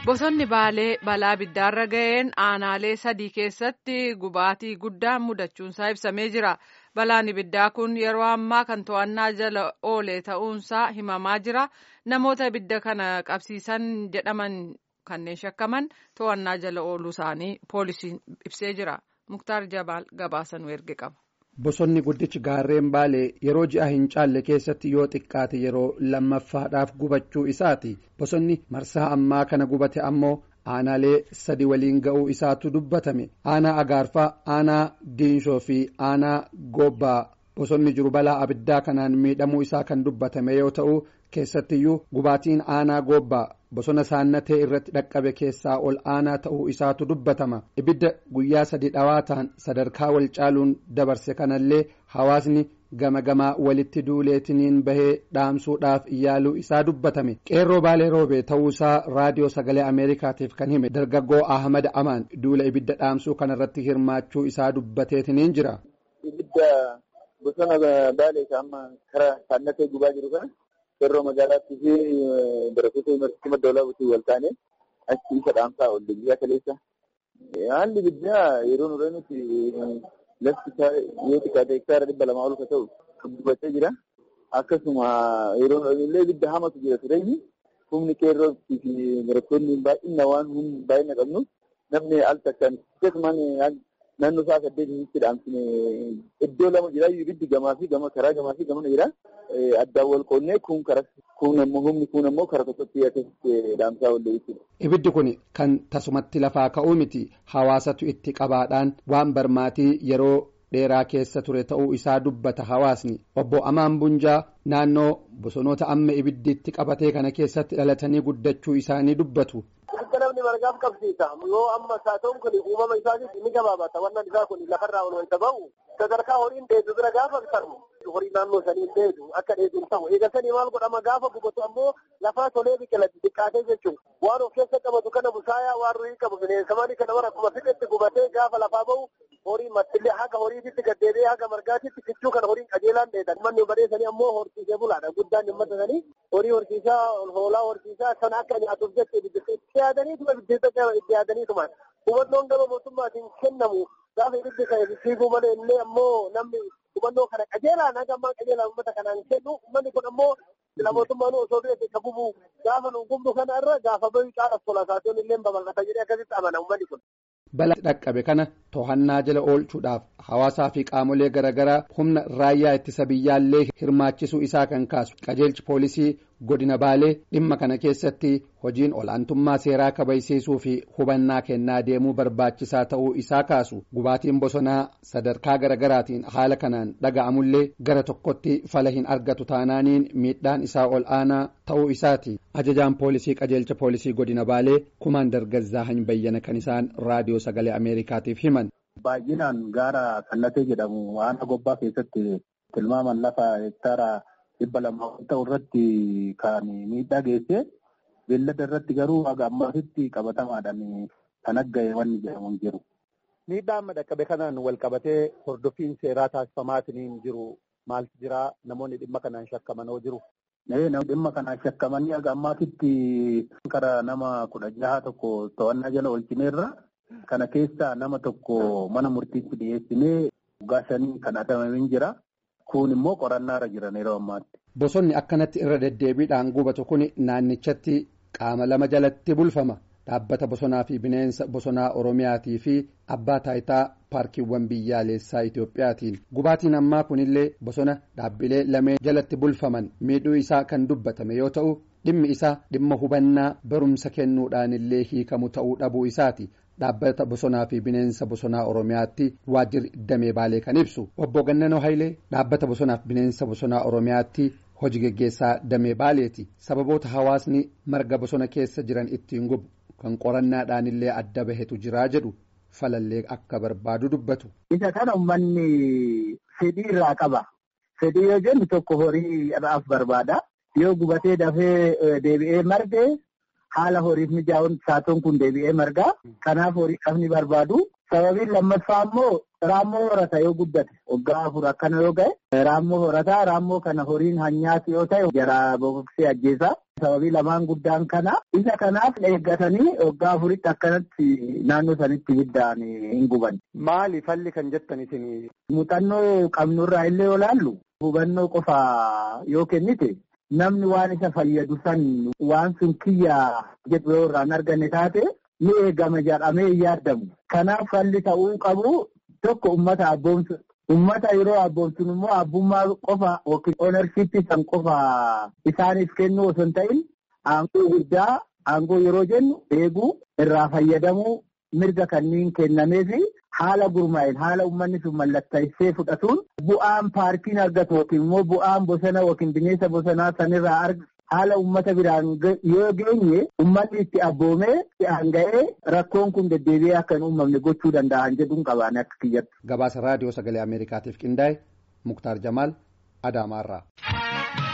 Bosonni Baalee balaa abiddaarra ga'een aanaalee sadii keessatti gubaatii guddaan mudachuunsaa ibsamee jira. Balaan ibiddaa kun yeroo ammaa kan to'annaa jala oole ta'uunsaa himamaa jira. Namoota ibidda kana qabsiisan jedhaman kanneen shakkaman to'annaa jala ooluu isaanii poolisiin ibsee jira. Muktaar Jabaal gabaasanuu erge qaba. Bosonni guddichi gaarreen baalee yeroo ji'a hin caalle keessatti yoo xiqqaate yeroo lammaffaadhaaf gubachuu isaati. Bosonni marsaa ammaa kana gubate ammoo aanaalee sadi waliin ga'uu isaatu dubbatame. Aanaa Agaarfaa, aanaa Diinshoo fi aanaa Goobbaa bosonni jiru balaa abiddaa kanaan miidhamuu isaa kan dubbatame yoo ta'u keessattiyyuu gubaatiin aanaa Goobbaa bosona saannatee irratti dhaqqabe keessaa ol aanaa ta'uu isaatu dubbatama ibidda guyyaa sadi dhawaataan sadarkaa wal caaluun dabarse kanallee hawaasni gama gamaa walitti duuleetiniin bahee dhaamsuudhaaf yaaluu isaa dubbatame qeerroo baalee roobee ta'uusaa raadiyoo sagalee ameerikaatiif kan hime dargaggoo ahmad amaan duula ibidda dhaamsuu kanarratti hirmaachuu isaa dubbateetiniin jira. ibidda bosona baalee amma karaa saannatee gubaa jiru kana. Qeerroo magaalaatti fi barattoota yuunivarsiitii madda olaanootti wal taane achi isa dhaamsaa oolle biyya kaleessa. Haalli ibiddaa yeroo nurra nuti lafti isaa yoo xiqqaate hektaara dhibba lamaa ol ka ta'u kan gubatee jira. Akkasuma yeroo nurra illee ibidda hamatu jira tureeyyi humni qeerroo fi barattoonni baay'ina waan baay'ina qabnu namni al takkaan akkasumaan naannoo isaa saddeetitti dhaamsine iddoo lama jira ibiddi gamaa fi gama karaa gamaa fi gamana jira. Addaan wal qoonnee kun karaa kun ammoo humni kun ammoo karaa tokkotti akkasitti dhaamsaa oolle jechuudha. Ibiddi kun kan tasumatti lafaa ka'uu miti hawaasatu itti qabaadhaan waan barmaatii yeroo dheeraa keessa ture ta'uu isaa dubbata hawaasni obbo Amaan Bunjaa naannoo bosonoota amma ibiddiitti qabatee kana keessatti dhalatanii guddachuu isaanii dubbatu. Ibidda namni margaaf qabsiisa yoo amma saatoon kun uumama isaatis ni gabaabata wannan isaa kun lafarraa ol wayita ba'u sadarkaa horiin dheedu bira gaafa ta'u horii naannoo sanii dheedu akka dheeduun ta'u eega sanii maal godhama gaafa gubatu ammoo lafaa tolee biqilatti xiqqaatee jechuun waan of keessa qabatu kana busaayaa waan ruhii qabu bineensamanii kana bara akkuma fixetti gubatee gaafa lafaa ba'u horii mattillee haga horiititti gaddeebi'ee haga margaatitti kichuu kana horiin qajeelaan dheedan manni bareessanii ammoo horsiisee bulaadha guddaan dhimmata sanii horii horsiisaa hoolaa horsiisaa sana akka nyaatuuf jecha itti yaadaniituma itti yaadaniituma hubannoon gama mootummaatiin kennamu gaafa ibiddi kan fiiguu malee illee ammoo namni hubannoo kana qajeelaan haga ammaa qajeelaan uummata kanaan kennu uummanni kun ammoo sila mootummaan osoo du'e ka bubu gaafa nu gubnu kana irra gaafa bayu caalaaf tola saatoon illee babal'ata jedhee akkasitti amana uummanni kun. Balaa dhaqqabe kana to'annaa jala oolchuudhaaf hawaasaa fi qaamolee garaagaraa humna raayyaa ittisa biyyaallee hirmaachisuu isaa kan kaasu qajeelchi poolisii godina baalee dhimma kana keessatti hojiin olaantummaa seeraa kabachiisuu fi hubannaa kennaa deemuu barbaachisaa ta'uu isaa kaasu gubaatiin bosonaa sadarkaa garaagaraatiin haala kanaan dhaga'amullee gara tokkotti fala hin argatu taanaaniin miidhaan isaa ol aanaa ta'uu isaati ajajaan poolisii qajeelcha poolisii godina baalee kumaandar gazzaahan bayyana kan isaan raadiyoo sagalee ameerikaatiif himan. Baay'inaan gaara kallatee jedhamu waan gobbaa keessatti tilmaaman lafa hektaara dhibba lama ta'u irratti kan miidhaa geesse beellada irratti garuu haga ammaatitti qabatamaadhaan kan agga'e wanni jedhamu jiru. Miidhaa amma dhaqqabe kanaan wal qabatee hordoffiin seeraa taasifamaatiin jiru maaltu jira namoonni dhimma kanaan shakkaman hoo jiru. Dhimma kanaan shakkamanii haga ammaatitti karaa nama kudha jaha tokko to'annaa jala oolchineerra. Kana keessaa nama tokko mana murtiitti dhiyeessinee waggaa shanii kan adamamee jira. Kun immoo qorannaarra jiran yeroo ammaatti. Bosonni akkanatti irra deddeebiidhaan gubatu kun naannichatti qaama lama jalatti bulfama. Dhaabbata bosonaa fi bineensa bosonaa Oromiyaatii fi abbaa taayitaa paarkiiwwan biyyaalessaa Itoophiyaatiin. Gubaatiin ammaa kunillee bosona dhaabbilee lameen jalatti bulfaman miidhuu isaa kan dubbatame yoo ta'u dhimmi isaa dhimma hubannaa barumsa kennuudhaan illee hiikamu ta'uu dhabuu isaati. Dhaabbata bosonaa fi bineensa bosonaa Oromiyaatti waajjirri damee baalee kan ibsu obbo Gannanoo Hayilee dhaabbata bosonaa fi bineensa bosonaa Oromiyaatti hojii geggeessaa damee baaleeti sababoota hawaasni marga bosona keessa jiran ittiin gubu kan qorannaadhaan illee adda bahetu jiraa jedhu falallee akka barbaadu dubbatu. Isa kana uummanni fedhii irraa qaba. Fedhii yoo jennu tokko horii irraaf barbaada. Yoo gubatee dafee deebi'ee marge haala horiif mijaa'uun saatoon kun deebi'ee margaa. Kanaaf horii qabni barbaadu. Sababiin lammaffaa immoo raammoo horata yoo guddate waggaa afur akkana yoo ga'e raammoo horata raammoo kana horiin hanyaati yoo ta'e jara boqoqsee ajjeesa. sababii lamaan guddaan kana isa kanaaf eeggatanii waggaa afuritti akkanatti naannoo sanitti ibiddaan hin guban. Maali falli kan jettan isin? Muuxannoo qabnurraa illee olaallu hubannoo qofa yoo kennite namni waan isa fayyadu san waan sun kiyya jedhu yoo irraan arganne taate ni eegama jedhamee hin yaadamu. Kanaaf falli ta'uu qabu tokko ummata abboomsu. Ummata yeroo abboomsun immoo abbummaa qofa yookiin oonarshiippii san qofa isaaniif kennu osoo hin ta'in aangoo guddaa aangoo yeroo jennu eeguu irraa fayyadamuu mirga kanneen kennamee fi haala gurmaa'een haala uummanni sun mallattaa'issee fudhatuun bu'aan paarkiin argatu yookiin immoo bu'aan bosona yookiin bineensa bosonaa sanirraa argatu haala uummata biraan yoo geenye uummanni itti abboomee itti ga'ee rakkoon kun deddeebi'ee akka hin uumamne gochuu danda'an jedhuun qabaan akka kiyyatti. Gabaasa raadiyoo sagalee Ameerikaatiif qindaa'e Muktaar Jamaal Adaamaarraa.